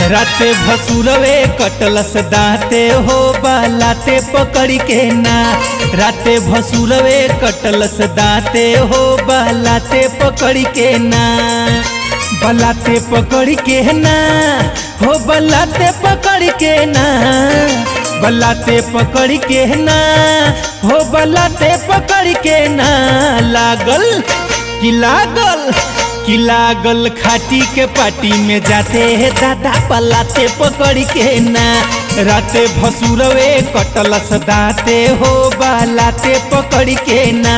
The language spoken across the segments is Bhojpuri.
राते भसुरवे कटलस दाते हो बालाते पकड़ के ना राते भसुरवे कटलस दाते हो बालाते पकड़ के ना बलाते पकड़ के ना हो बलाते पकड़ के ना बलाते पकड़ के ना हो बलाते पकड़ के ना लागल कि लागल कि लागल खाटी के पाटी में जाते है दादा पलाते पकड़ के ना राते भसुरवे कटलस दाते हो बालाते पकड़ के ना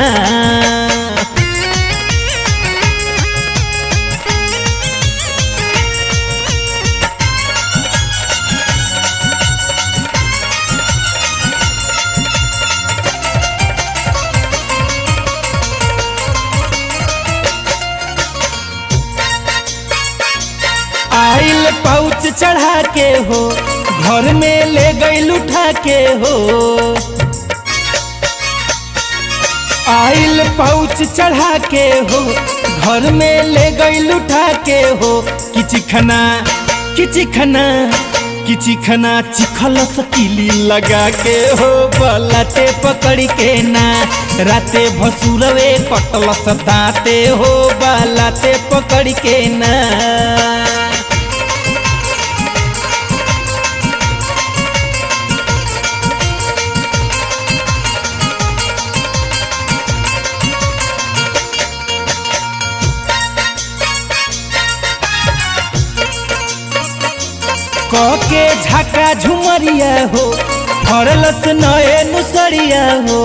आइल पाउच चढ़ा के हो घर में ले गई उठा के हो आइल पाउच चढ़ा के हो घर में ले गई उठा के हो किचिखना किचिखना किचिखना चिखलस किली लगा के हो बलाते पकड़ के ना राते भसुरवे कटलस दाते हो बलाते पकड़ के ना के झाका झुमरिया हो फरलस नए नुसरिया हो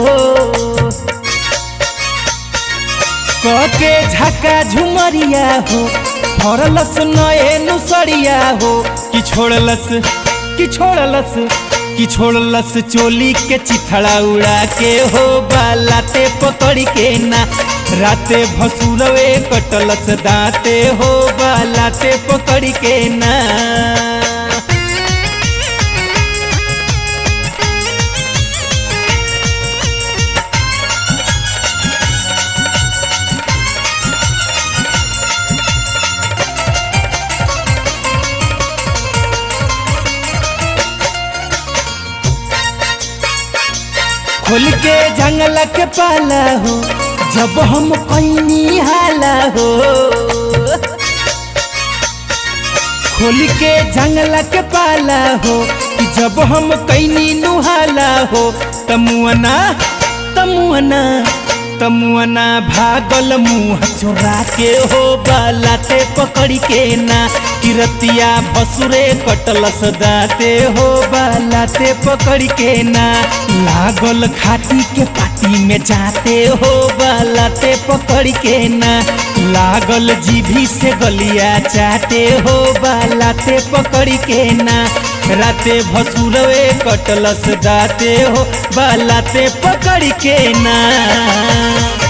के झाका झुमरिया हो फरलस नए नुसरिया हो कि छोड़लस कि छोड़लस कि छोड़लस चोली के चिथड़ा उड़ा के हो बालाते पकड़ के ना राते भसुरवे कटलस दाते हो बालाते पकड़ के ना खोल के जंगल के पाला हो जब हम कैनी हाला हो खोल के जंगल के पाला हो कि जब हम कैनी नुहाला हो तमुअना तमुअना तमुअना भागल मुँह चोरा के हो बालाते पकड़ के ना किरतिया भसुरे कटलस दाते हो बालाते पकड़ के ना लागल खाटी के पाटी में जाते हो बालाते पकड़ के ना लागल जीभी से गलिया चाटे हो बालाते पकड़ के ना राते भसुरवे कटलस दाते हो बालाते पकड़ के ना